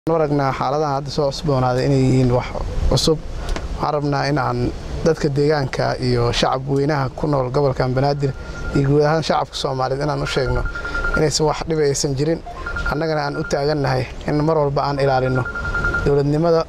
aragnaa xaaladaha hadda soo cusboonaaday inay yihiin wax cusub waxaan rabnaa in aan dadka deegaanka iyo shacab weynaha ku nool gobolkan banaadir iyo guud ahaan shacabka soomaaliyeed inaan u sheegno inaysan wax dhiba aysan jirin annagana aan u taagannahay in mar walba aan ilaalinno dowladnimada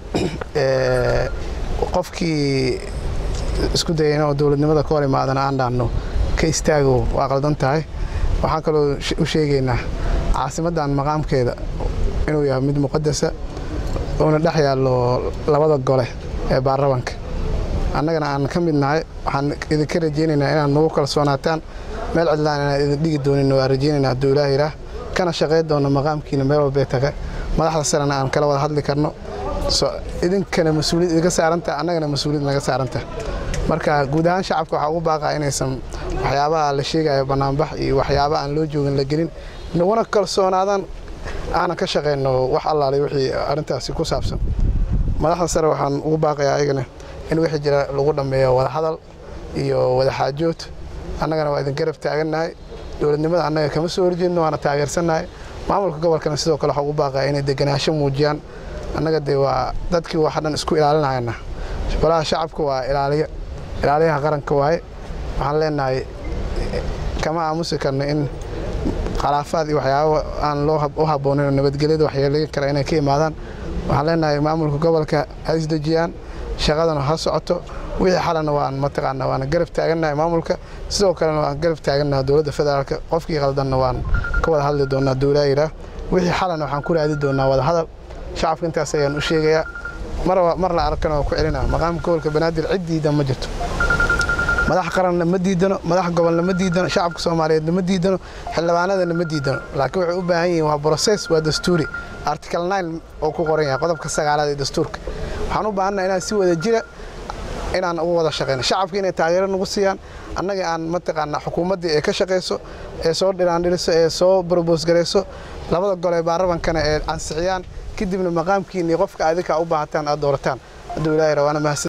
qofkii isku daya inuu dowladnimada ka hor imaadana aan dhaanno ka istaago waa qaldan tahay waxaan kaloo u sheegaynaa caasimaddan maqaamkeeda inuu yahay mid muqadasa uuna dhex yaallo labada gole ee baarlamanka annagana aan ka mid nahay waxaan idinka rajaynaynaa inaad nagu kalsoonaataan meel cidlaan inaan idin dhigi doonin waa rajaynaynaa hadduu ilaah yidhaah kana shaqayn doonno maqaamkiina meel walbay taga madaxda sarena aan kala wada hadli karno idinkana mas-uuliyad idinka saarantaha annagana mas-uuliyad naga saarantaha marka guud ahaan shacabka waxaa ugu baaqaa inaysan waxyaabaha la sheegayo bannaanbax iyo waxyaaba aan loo joogin la gelin naguna kalsoonaadaan aanan ka shaqayno wax allaalay wixii arrintaasi ku saabsan madaxda sare waxaan ugu baaqayaa ayagana in wixii jira lagu dhammeeyo wadahadal iyo wadaxaajood annagana waa idin garab taagannahay dowladnimada annaga kama soo horjeedno waana taageersannahay maamulka gobolkana sidoo kale waxaa ugu baaqaya inay deganaansho muujiyaan annaga dee waa dadkii waxa dhan isku ilaalinayana golaha shacabka waa ilaaliya ilaaliyaha qaranka waaye waxaan leenahay kama aamusi karno in khilaafaad iyo waxyaaba aan loo u habboonin oo nabadgelyada waxyeelayn kara inay ka imaadaan waxaan leenahay maamulka gobolka ha isdejiyaan shaqadana ha socoto wixii xalana waan mataqaanaa waana garab taagannahay maamulka sidoo kalena waan garab taagannaha dowladda federaalka qofkii qaldanna waan ka wada hadli doonaa dowlaa yidhaah wixii xalana waxaan ku raadi doonaa wada hadal shacabka intaas ayaan u sheegayaa mar la arkana waa ku celinaa maqaamka gobolka banaadir cid diidan ma jirto madax qaranna ma diidano madax gobolna ma diidano shacabka soomaaliyeedna ma diidano xildhibaanadana ma diidano laakiin waxay u baahan yihiin waa broses waa dastuuri article nine oo ku qoran yahay qodobka sagaalaad ee dastuurka waxaan u baahannaha inaan si wada jira inaan ugu wada shaqayno shacabka inay taageero nagu siiyaan annaga aan mataqaanaa xukuumaddii ee ka shaqayso ee soo dhiraandhiriso ee soo brobos garayso labada gol ee baarlamankana ee ansixiyaan kadibna maqaamkiinii qofka adinkaa u baahataan aad doorataan hadduu ilaahay rawaana mahadsan